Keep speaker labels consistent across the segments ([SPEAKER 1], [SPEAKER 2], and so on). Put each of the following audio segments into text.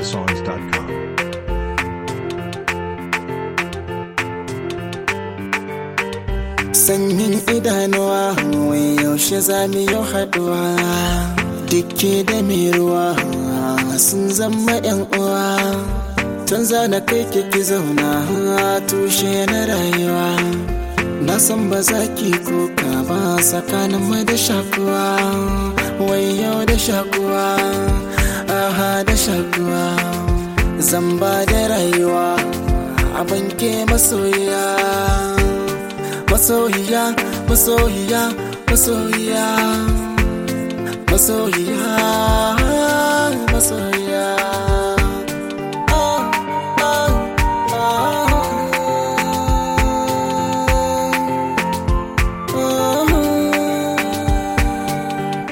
[SPEAKER 1] NigerSongs.com.
[SPEAKER 2] sanyin idanuwa wai yaushe za mu yi haɗuwa dukke da mai ruwa sun zama yan uwa tun zana kai kiki zauna tushe na rayuwa na san ba za ki kuka ba tsakanin mai da shakuwa wai yau da shakuwa aha da shakuwa zan ba da rayuwa a banke masoyiya masoyiya masoyiya masoyiya masoyiya masoyiya Ah, ah, ah.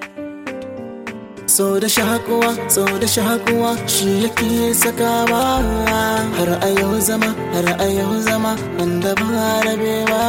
[SPEAKER 2] So da shakuwa, so da shakuwa shi yake sakawa har a yau zama, har a yau zama wanda ba rabewa.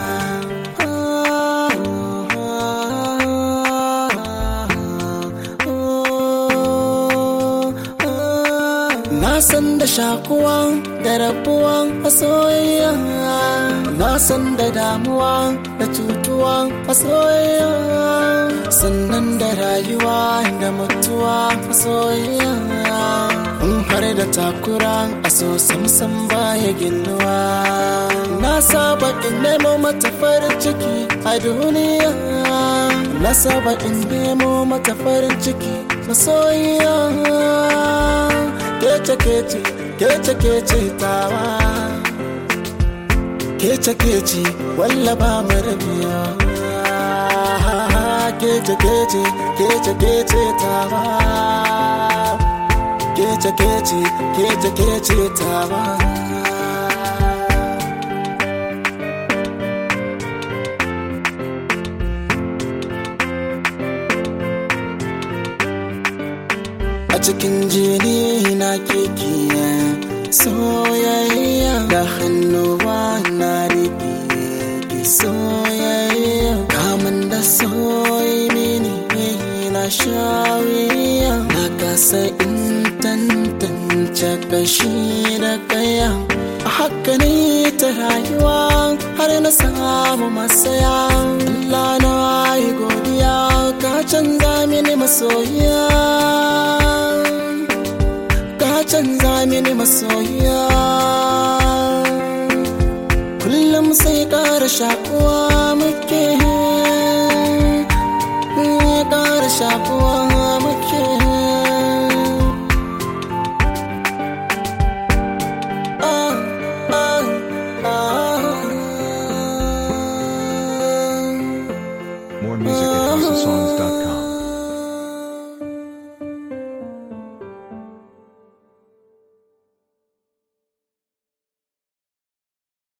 [SPEAKER 2] Na san da shakuwa da rabuwa a soyayya Na san da damuwa da cutuwa a soyayya Sannan da rayuwa da mutuwa a soyayya In har da takura a so samsam baya ginuwa Na saba in nemo mata farin ciki a duniya Na saba in nemo mata farin ciki masoyiya kece kece kece kece tawa kece kece walla ba mu rabiya kece kece kece kece tawa kece kece kece kece tawa a cikin jini na keke soyayya da hannuwa na rike ki soyayya kamun da soyi mini na shawiya na kasa in tantance kashi da kaya a haka ne ta rayuwa har na samu masaya Allah na yi godiya ka canza mini masoyiya ka canza mini masoyiya kullum sai ƙara shakuwa muke